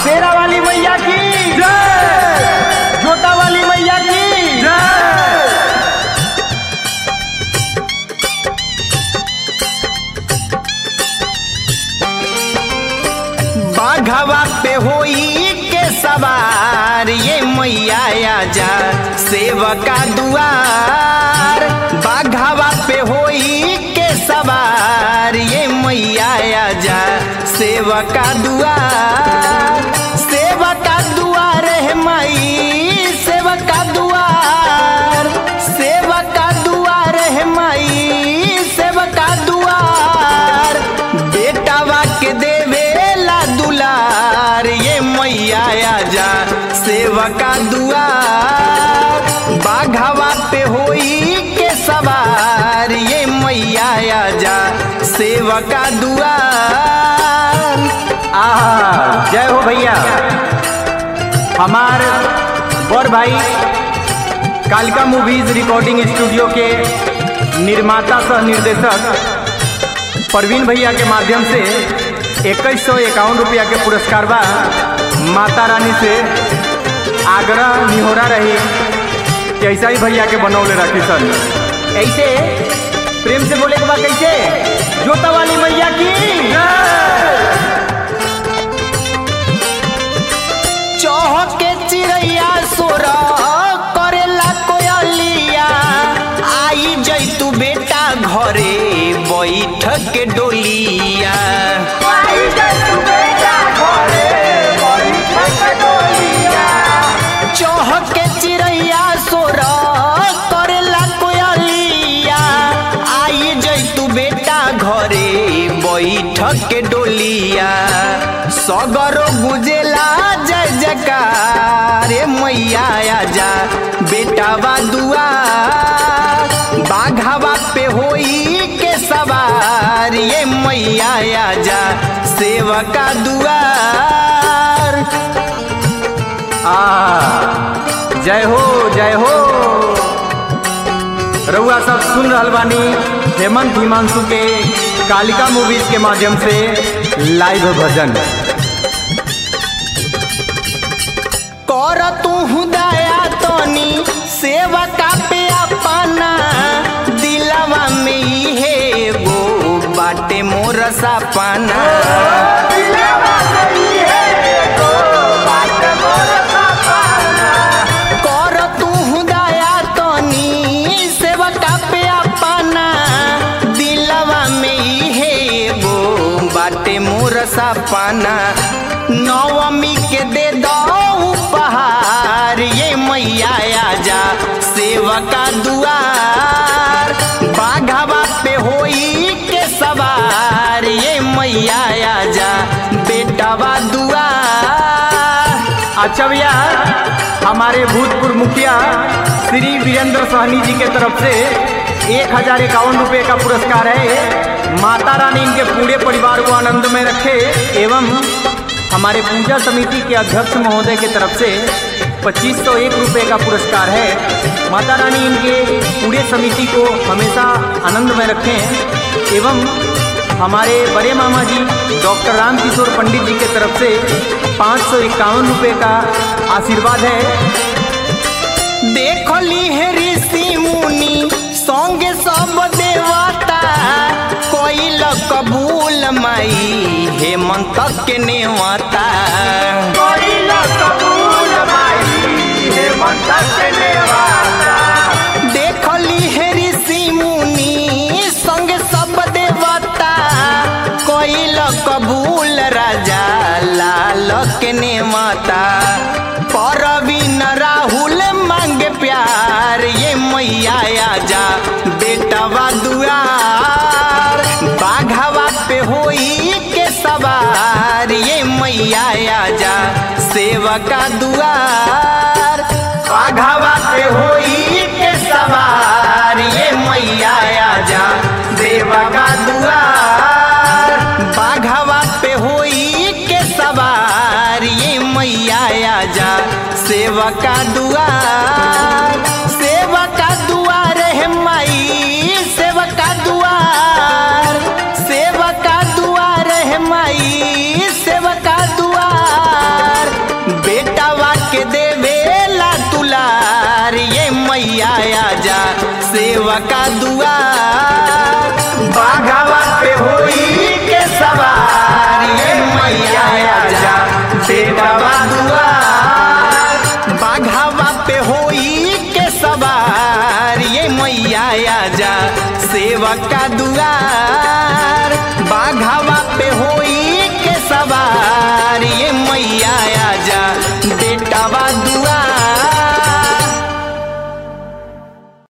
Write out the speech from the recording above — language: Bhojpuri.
शेरा वाली मैया की जोता वाली मैया की बाघवा पे होई के सवार ये मैया आजा सेवका दुआर बाघवा पे होई के सवार ये मैया आजा सेवका दुआर सेवका दुआर है माई सेवका दुआर सेवका दुआर है माई सेवका दुआर बेटावा के देवेला दुलार ये मैया आजा सेवका दुआर बाघवा पे होई के सवार ये मैया आजा सेवका दुआर आहा जय हो भैया हमार बड़ भाई कालिका मूवीज रिकॉर्डिंग स्टूडियो के निर्माता सह निर्देशक प्रवीण भैया के माध्यम से इक्कीस सौ इक्यावन रुपया के पुरस्कार बा माता रानी से आग्रह निहोरा रही कि ऐसा ही भैया के बनौले रखी सन ऐसे प्रेम से बोले के बा कैसे जोता वाली मैया की चौहके चिड़ैया सोर करेला कोयलिया आई जैतू बेटा घरे बैठ के डोलिया चौहके चिड़ैया सोर करेला कोयलिया आई जैतू बेटा घरे बैठ के डोलिया सगरो गुजेला जय जयकार रे मैया आजा बेटावा दुआर बाघावा पे होई के सवार ये मैया आजा सेवका दुआर आ जय हो जय हो रउआ सब सुन रहल बानी हेमंत हिमांशु के कालिका मूवीज के माध्यम से लाइव भजन कर तू दया तनी सेवका पे अपना दिलवा में इहे गो बाटे मोर सपना कर तू दया तनी सेवका पे अपना दिलवा में इहे गो बाटे मोर सपना नवमी के दे दो उपहार ये मैया आजा सेवका दुआर बाघावा पे होई के सवार ये मैया आजा बेटावा दुआर अच्छा भैया हमारे भूतपूर्व मुखिया श्री वीरेंद्र सहनी जी के तरफ से एक हजार इक्यावन रुपये का पुरस्कार है माता रानी इनके पूरे परिवार को आनंद में रखे एवं हमारे पूजा समिति के अध्यक्ष महोदय की तरफ से पच्चीस सौ एक रुपये का पुरस्कार है माता रानी इनके पूरे समिति को हमेशा आनंद में रखें एवं हमारे बड़े मामा जी डॉक्टर रामकिशोर पंडित जी के तरफ से पाँच सौ इक्यावन रुपये का आशीर्वाद है देखली है ऋषि मुनि संगे सब देवता कोइल कबूल माई हेमंत के नेवता देखली है ऋषि मुनि संगे सब देवता कोइल कबूल राजा लाल के नेवता परवीन राहुल मांगे प्यार ये मैया आजा बेटवा दुआर बाघावा पे होई के सवार ये मैया आजा सेवका दुआर बाघावा पे होई के सवार ये मैया आजा सेवका दुआर बाघावा पे होई के सवार ये मैया आजा सेवका दुआर सेवका दुआर है माई सेवका दुआर सेवका दुआर है माई सेवका दुआर सेवका दुआर बाघावा पे होई के सवार ये मैया